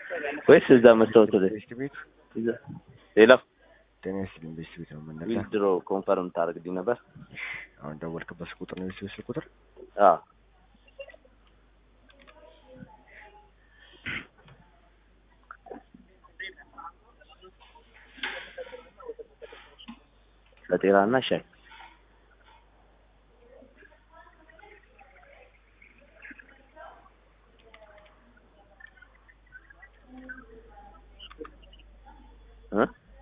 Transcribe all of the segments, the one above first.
ወይስ እዛ መስታወት ላይ ቤስት ቤት እዛ ሌላ ጤና ይስጥልኝ። ቤስት ቤት ነው የምንነሳ። ዊዝድሮ ኮንፈርም ታደርግልኝ ነበር? አሁን ደወልክበት ቁጥር ነው ቤስት ቤት ስልክ ቁጥር አዎ ለጤናና ሻይ እ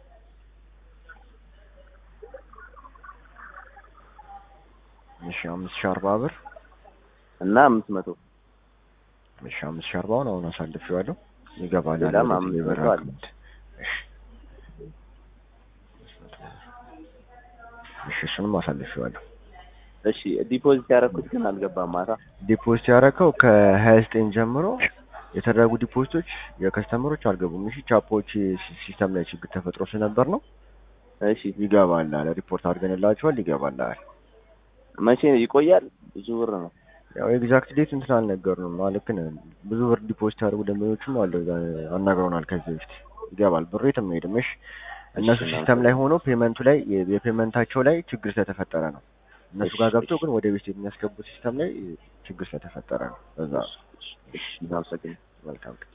እሺ አምስት ሺህ አርባ ብር እና አምስት መቶ እሺ አምስት ሺህ አርባውን አሁን አሳልፌዋለሁ። ይገባል። ሌላም አለ አምስት ሌበር መቶ አለ። አካውንት። እሺ እሺ እሱንም አሳልፌዋለሁ። እሺ ዲፖዚት ያደረኩት ግን አልገባም ማታ ዲፖዚት ያደረከው ከሀያ ዘጠኝ ጀምሮ የተደረጉ ዲፖዚቶች የከስተመሮች አልገቡም። እሺ ቻፖች ሲ- ሲስተም ላይ ችግር ተፈጥሮ ስለነበር ነው። እሺ ይገባል አለ ሪፖርት አድርገንላቸዋል። ይገባል አለ መቼ ይቆያል ብዙ ብር ነው ያው ኤግዛክት ዴት እንትን አልነገሩንም። ልክ ነህ። ብዙ ብር ዲፖዚት ያደርጉ ደንበኞችም አለ አናግረውናል ከዚህ በፊት ይገባል። ብሩ የትም አይሄድም። እሺ እነሱ እሺ፣ ሲስተም ላይ ሆኖ ፔመንቱ ላይ የ- የፔመንታቸው ላይ ችግር ስለተፈጠረ ነው። እነሱ እሺ፣ ጋር ገብተው እሺ። ግን ወደ ቤት የሚያስገቡት ሲስተም ላይ ችግር ስለተፈጠረ ነው። በዛ እሺ እናመሰግናለን መልካም ቀን